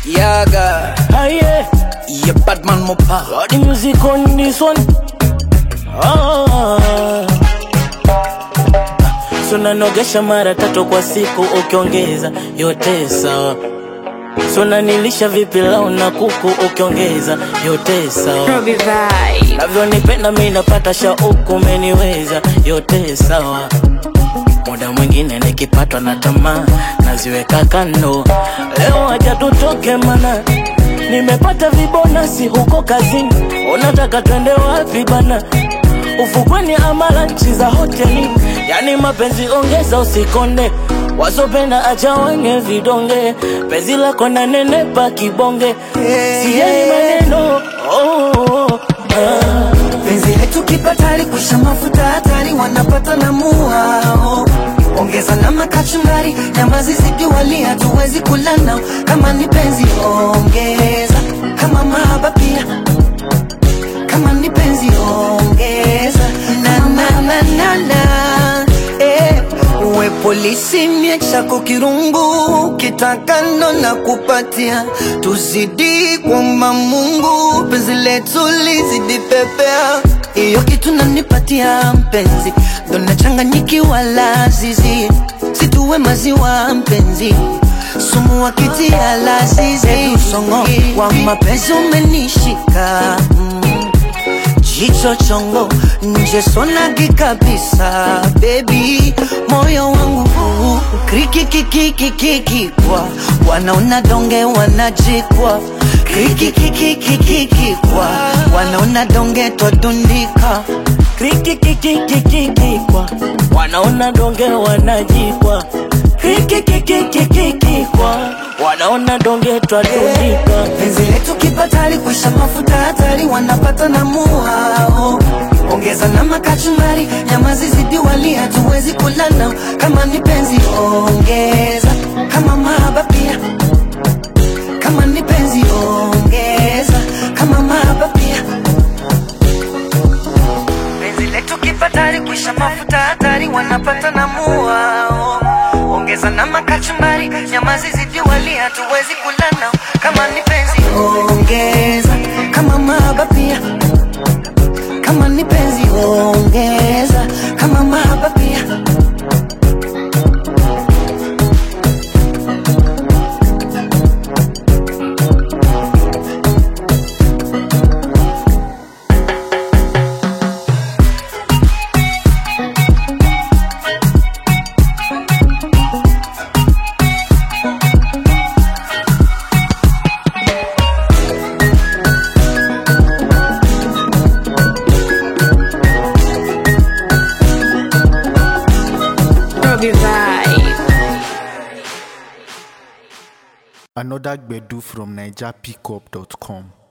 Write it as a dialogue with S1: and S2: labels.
S1: Yaga,
S2: Aye,
S1: yeah, Batman Mopa.
S2: got the music on this one. Ah. So nanogesha mara tatu kwa siku ukiongeza yote sawa. So nanilisha vipi lau na kuku ukiongeza yote sawa.
S3: Robbie Vibe.
S2: Navyonipenda mi napata shauku umeniweza yote sawa. Muda mwingine nikipatwa na tamaa naziweka kando. Leo acha tutoke mana nimepata vibonasi huko kazini. Unataka twende wapi bana? Ufukweni ama lanchi za hoteli, yani mapenzi ongeza usikonde, wasopenda acha wenye vidonge, penzi lako na nenepa kibonge, sijali maneno oh, oh, oh, ah.
S4: penzi letu kipatali kusha mafuta hatari wanapata na muao ongeza na makachumbari nyama zizidi hatuwezi kula nao kama ni penzi ongeza kama mahaba pia kama ni penzi ongeza na na na na na eh. uwe polisi miechako kirungu kitakano na kupatia tuzidi kwamba Mungu penzi letu lizidi pepea hiyo kitu nanipatia mpenzi ndo nachanganyikiwa lazizi situwe maziwa mpenzi sumu wakitia lazizi usongo wa mapenzi umenishika mm. Jicho chongo nje sonagi kabisa baby moyo wangu krikikikikikikikwa wanaona donge wanajikwa krikikikikikikikwa wanaona donge twadundika
S2: Krikikikikikikikwa wanaona donge wanajikwa Krikikikikikikwa wanaona donge twadundika
S4: penzi letu kipatali kwisha mafuta hatari wanapata na muhao ongeza na makachumbari nyama zizidi wali hatuwezi kula nao kama ni penzi ongeza kama mahaba pia kama ni penzi ongeza kama mahaba pia penzi letu kipatali kwisha mafuta hatari wanapata na muhao ongeza na makachumbari nyama zizidi wali hatuwezi kula nao kama ni penzi ongeza kama mahaba pia kama ni penzi ongeza kama mahaba pia
S3: Robbie Vibe.
S5: Another Gbedu from NigerPickup.com.